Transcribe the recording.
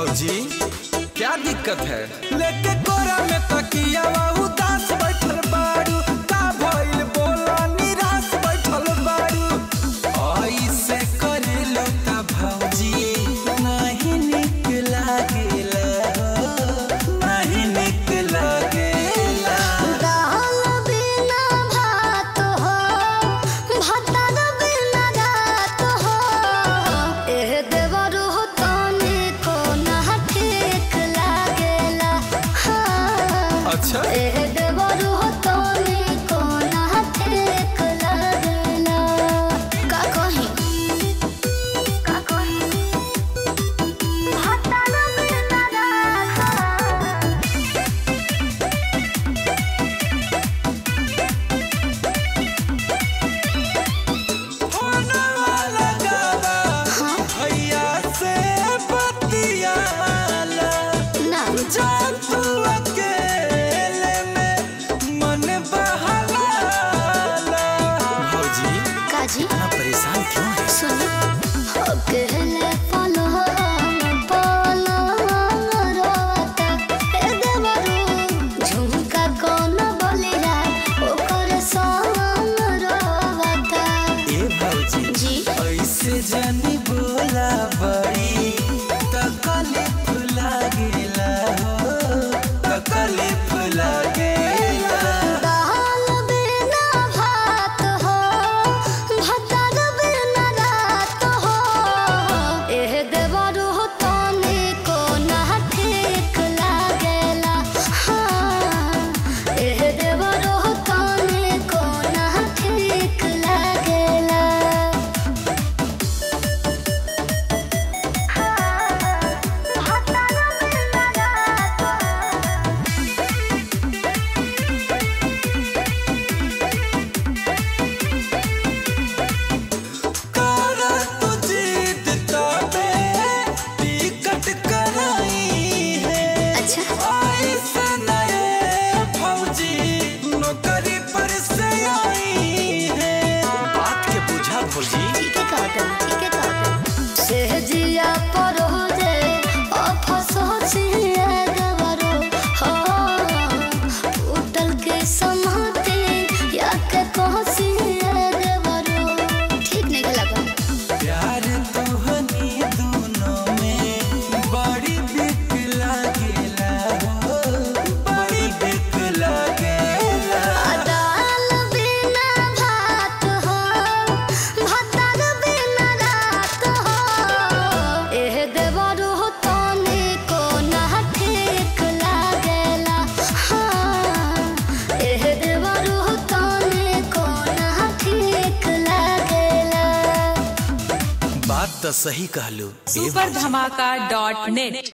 भौजी क्या दिक्कत है लेके कोरा में तकिया उदास बैठल बाड़ू का भइल बोला निराश बैठल बाड़ू ऐसे करेलो ता भौजी नहीं निक लागेला नहीं निक लागेला दाल बिना भात हो भातर बिना रात हो एह देवर हो तने को ना ठीक लागेला हाँ अच्छा एह देवर हो तने को ना ठीक लागेला का कही का कही भातर बिना रात होना वाला गावा भैया से बतियाला ना जा तू अकेले में मन बहलाला भौजी काजी इतना परेशान क्यों है सुनो अकेले पलो पलो रोता ए देवरू झुमका कौन बोलिला ओकर संग रोता ए भौजी जी ऐसे जानी बोला बड़ी तकलीफ लागेला हो तकलीफ लागेला दाल बिना भात हो भातर बिना रात हो एह देवरू हो तने को ना ठीक लागेला हाँ एह देवरू हो तने को ना ठीक लागेला भातर बिना रात कारा तू जीत तबे टिकट कराई है अच्छा आई से नए फौजी नौकरी पर से आई है बात के बुझा फौजी ठीक है कहता हूँ, ठीक है कहता हूँ। सहजिया पर हो जे अफसोसिया गवरो हो उठल के समाते या के कहसिया गवरो ठीक नहीं लगा प्यार तुहनी दोनों में बड़ी बिक लागेला हो बड़ी बिक लागेला दाल बिना भात हो भातर बिना रात हो एह देवरू हो तने को ना ठीक लागेला हाँ एह देवरू हो तने को ना ठीक लागेला बात तो सही कहलू सुपर धमाका डॉट नेट